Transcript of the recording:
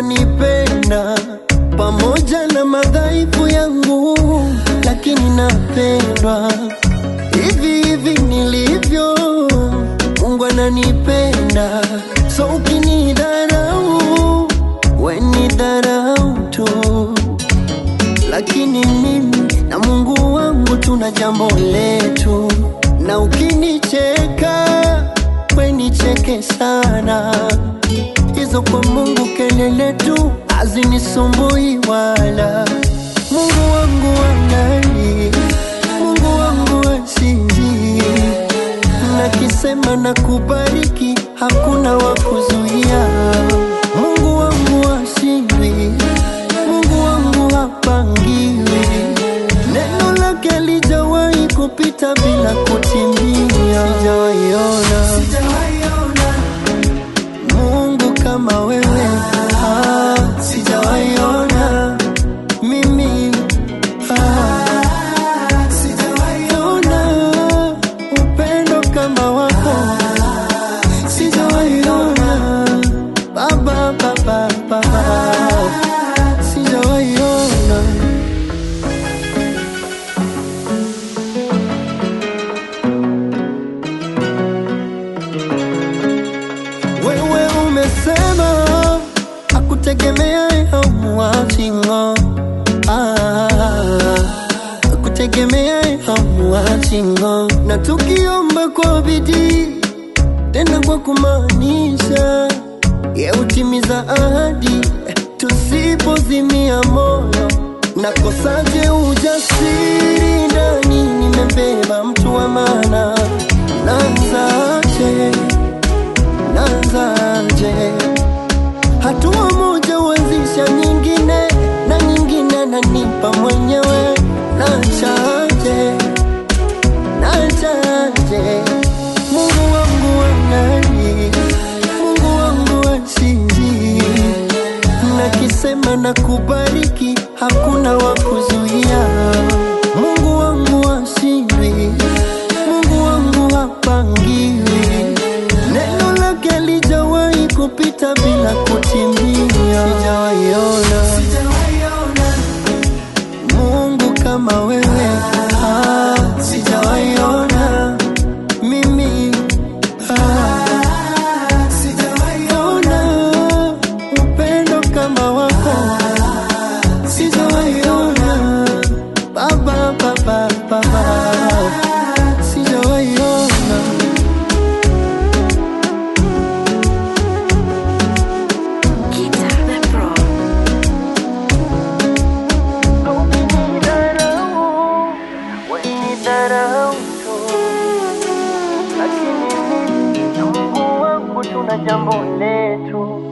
ananipenda pamoja na madhaifu yangu, lakini napendwa hivi hivi nilivyo. Mungu ananipenda, so ukinidharau we ni dharau tu, lakini mimi na Mungu wangu tuna jambo letu, na ukinicheka we nicheke sana hizo kwa Mungu kelele tu hazinisumbui wala. Mungu wangu anani, Mungu wangu asinzi, nakisema na kubariki, hakuna wa kuzuia. Mungu wangu ashindwi, Mungu wangu hapangiwi, neno lake lijawahi kupita bila kutimia. Sijawaiona Mungu kama wewe ah, sijawaiona mimi ah, sijawaiona upendo kama wako sijawaiona baba baba baba sijawaiona wewe umesema akutegemea hamuachingo akutegemea hamuachingo na tukiomba kwa bidii tena kwa kumaanisha ye utimiza ahadi tusipozimia moyo nakosaje ujasiri ndani nimebeba mtu wa maana nanzaje nanzaje hatua moja huanzisha nyingine na nyingine nanipa mwenyewe nachaje nachaje mungu wangu wanani mungu wangu achizi nakisema na kubariki hakuna wa kuzuia mungu wangu ashindwi mungu wangu hapangiwi neno lake lijawahi kupita bila kutimia sijawaiona mungu kama wewe ah, sijawaiona mimi ah, sijawaiona upendo kama wako sijawaiona baba baba baba sijawaiona Guitar Pro. Ukinidharau, wenidharau tu. Lakini mimi na Mungu wangu tuna jambo letu